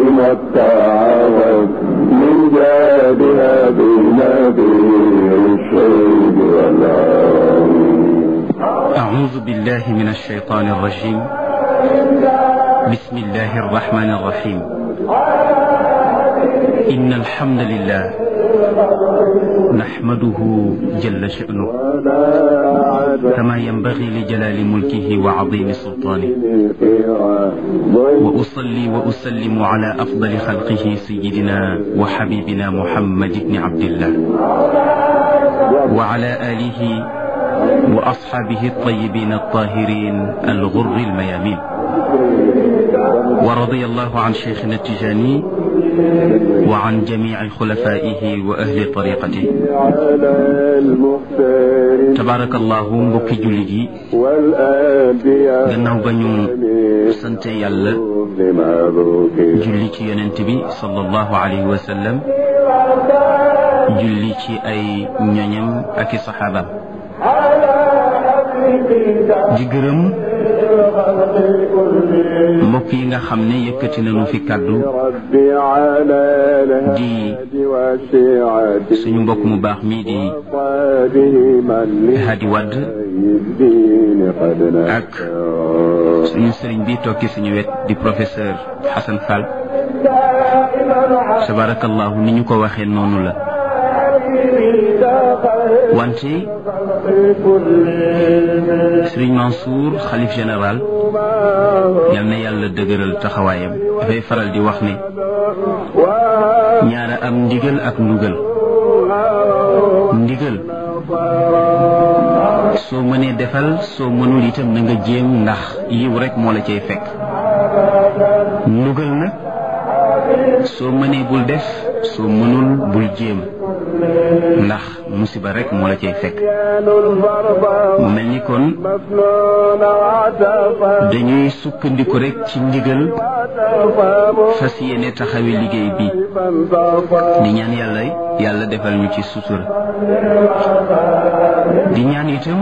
ما التعاون من جادها بنبير الشيب والعون أعوذ بالله من الشيطان الرجيم بسم الله الرحمن الرحيم إن الحمد لله نحمده جل شأنه كما ينبغي لجلال ملكه وعظيم سلطانه وأصلي وأسلم على أفضل خلقه سيدنا وحبيبنا محمد بن عبد الله وعلى آله وأصحابه الطيبين الطاهرين الغر الميامين ورضي الله عن شيخنا التجاني وعن جميع خلفائه وأهل طريقته على المختار تبارك الله mbokki jullit yi والأنبياء gannaaw ba ñu sant yàlla بمبروك julli ci yonent bi sallallahu alayhi wa sallam julli ci ay ñoñam ak i saxaabaam di gërëm mbokk yi nga xam ne yëkkati nañu fi kàddu ربي على الهادي والشيعة suñu mbokk mu baax mii di وصابه من Hadi Wadd الدين قد ak suñu sëriñ bi tokki suñu wet di professeur Hassan Fall tabarakallahu ni ñu ko waxee noonu la wante sëriñ Mansour xalif général yal na yàlla dëgëral taxawaayam dafay faral di wax ne ñaara am ndigal ak ndugal ndigal soo mënee defal soo mënul itam na nga jéem ndax yiw rek moo la cay fekk ndugal nag soo mënee bul def soo mënul bul jéem ndax musiba rek moo la cay fekk mu mel ni kon مفنون عتفا dañuy sukkandiku rek ci ndigal fas yéene taxawi liggéey bi فانتصى di ñaan yàlla yàlla defal ñu ci sutura di ñaan itam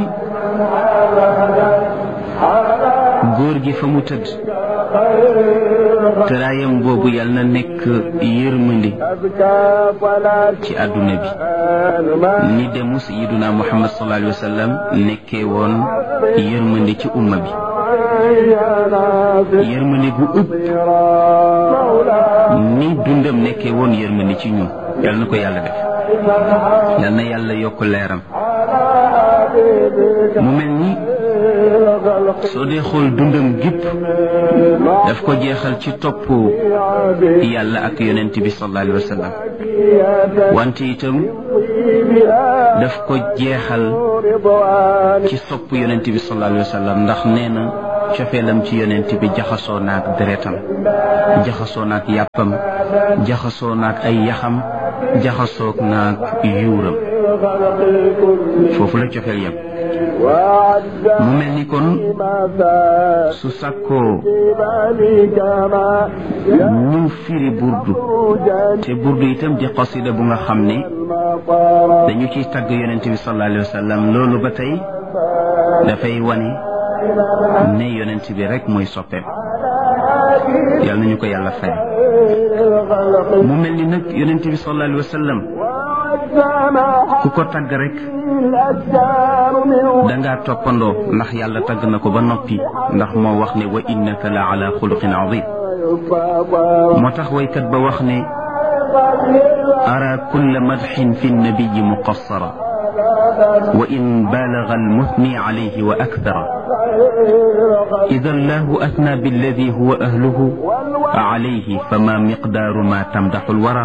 góor gi fa mu tëdd tëraayam boobu yàlla na nekk yërmandi أزكى فلا ci àdduna bi ni demu sayiduna muhammad sallallahu alayhi wa sallam nekkee woon yërmandi ci umma bi yërmandi gu ëpp ni dundam nekkee woon yërmandi ci ñun yal na ko yàlla def yal na yàlla yokk leeram mu mel ni soo dee xool dundam gépp daf ko jeexal ci topp yàlla ak yonent bi sallallahu alayhi wa sallam wante itam daf ko jeexal ci sopp yonent bi sallallahu alayhi wa sallam ndax nee na cofeelam ci yonent bi jaxasoo naak deretam jaxasoo naak yàppam jaxasoo naak ay yaxam jaxasoo naak yuuram foofu la cofeel yam mu mel ni kon su sàkkoo ñu firi burdu te burdu itam di qasida bu nga xam ne dañu ciy tagg yonent bi sallallahu alayhi wa sallam loolu ba tey dafay wane ne yonent bi rek mooy soppeem yal nañu ko yàlla fay mu mel ni nag yonent bi sallallahu alayhi wa sallam ku ko tagg rek dangaa toppandoo ndax yàlla tagg na ko ba noppi ndax moo wax ne wa innaka la ala xuluqin azim moo tax waykat ba wax ne ara kulla madxin fi nnabiyi muqassara wa in baalaga almuthni alayhi wa akthara ida allahu athna billadi huwa ahluhu alayhi fama miqdaaru ma tamdaxu alwara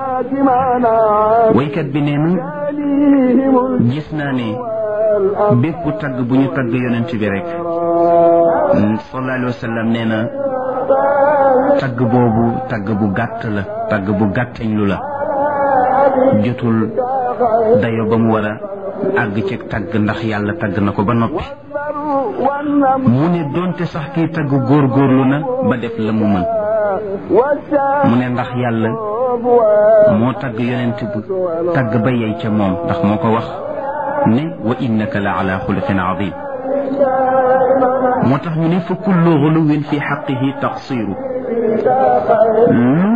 waykat bi nee na gis naa ne bépp tagg bu ñu tagg yonent bi rek sallallahu alayhi wa sallam nee na tagg boobu tagg bu gàtt la tagg bu gàttañ lu la jotul dayo ba mu war a àgg ci tagg ndax yàlla tagg na ko ba noppi mu ne doonte sax kiy tagg góorgóorlu na ba def la mu mën mu ne ndax yàlla moo tagg yonent bu tagg ba yey ca moom ndax moo ko wax ne wa innaka la ala xuluqin azim moo tax ñu ne fa kullu xuluwin fi xaqihi taqsiru lu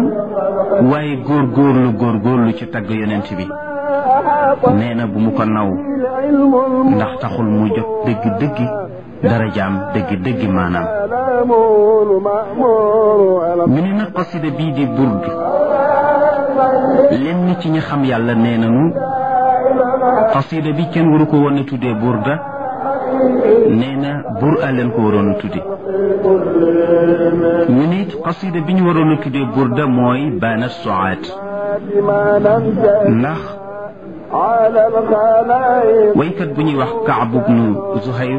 waaye góor góorlu góor góorlu ci tagg yonent bi nee na bu mu ko naw ndax taxul mu jot dëgg dëggi darajaam dëgg dëggi maanaam ñu ne nag xasida bii di burd lenn ci ñi xam yàlla nee nañu xasida bi kenn waru ko woon a tuddee burda nee na bur a leen ko waroon a tudde ñu nit xasida bi ñu waroon a tuddee burda mooy baana soaat ndax waykat bu ñuy wax Kaab ibnu Zuhayr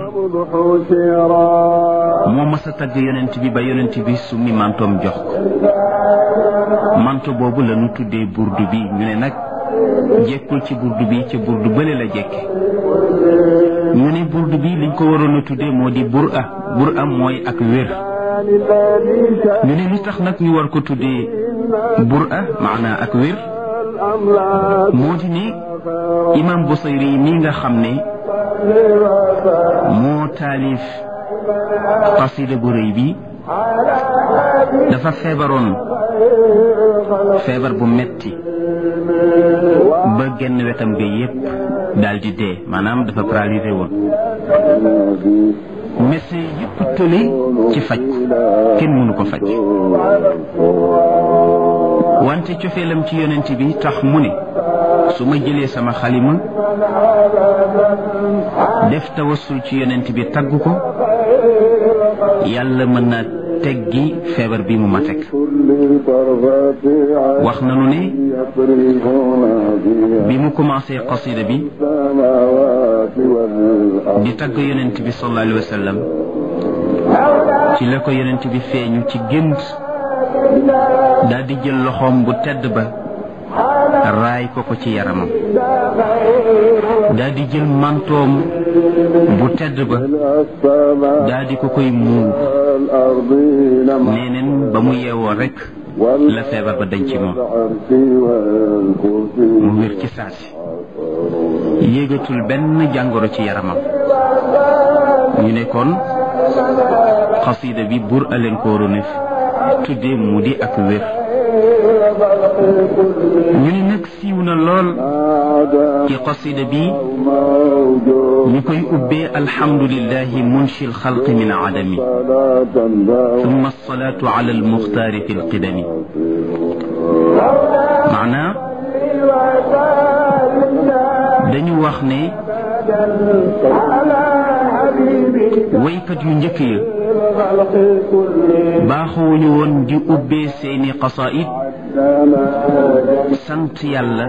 moo mas a tagg yonent bi ba yonent bi summi mantoom jox ko manto boobu la ñu tuddee burdu bi ñu ne nag jekkul ci burdu bi ca burdu bële la jekke ñu ne burdu bi liñ ko waroon a tuddee moo di bur a bur a mooy ak wér ñu ne li tax nag ñu war ko tuddee bur a maanaa ak wér moo di ne imam Busayri mi nga xam ne moo taalif qasida bu rëy bi dafa feebaroon feebar bu metti ba genn wetam ga yépp daal di dee maanaam dafa paralysé woon médecin yépp tële ci faj ko kenn mënu ko faj wante cofeelam ci yonent bi tax mu ne su ma jëlee sama xalima def tawassul ci yonent bi tagg ko yàlla mën na teggi feebar bi mu ma teg wax nanu ne bi mu commencé qasida bi di tagg yonent bi sallallahu alayhi wa sallam ci la ko yonent bi feeñu ci gént daal di jël loxoom bu tedd ba raay ko ko ci yaramam daal di jël mantoom bu tedd ba daal di ko koy muur neeneen ba mu yeewoo rek la feebar ba dañ ci moom mu wér ci saasi yéegatul benn jàngoro ci yaramam ñu ne kon xasida bi bur aleen ko waroon a tuddee mu di ak wér ñu ne nag siiw na lool ci qasida bi ñu koy ubbee alhamdulillahi munshi alxalqi min adami thumma alsalatu ala almuxtaari fi alqidami maanaa dañu wax ne waykat yu njëkk ya baaxuwuñu woon di ubbee seeni qasaid sant yàlla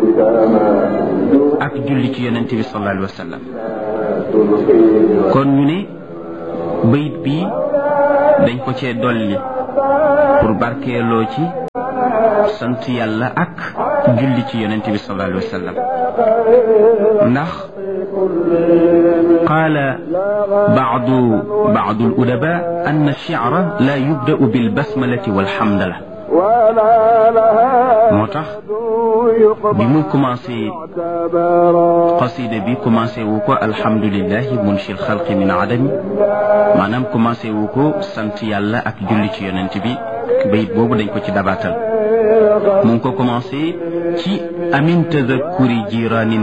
ak julli ci yonente bi sallallahu alayhi wa sallam kon ñu ne bayit bi dañ ko cee dolli pour barkeeloo ci sant yàlla ak julli ci yonente bi sallallahu alayhi wa sallam ndax قال بعض بعض الأدباء أن الشعر لا يبدأ بالبسملة والحمدلة moo tax bi mu commencé qasida bi commencé wu ko alhamdulilahi munshi alxalqi min adami maanaam commencé wu ko sant yàlla ak julli ci yonent bi bayit boobu dañ ko ci dabaatal mu ngi ko commencé ci amin tadakuri jiraanin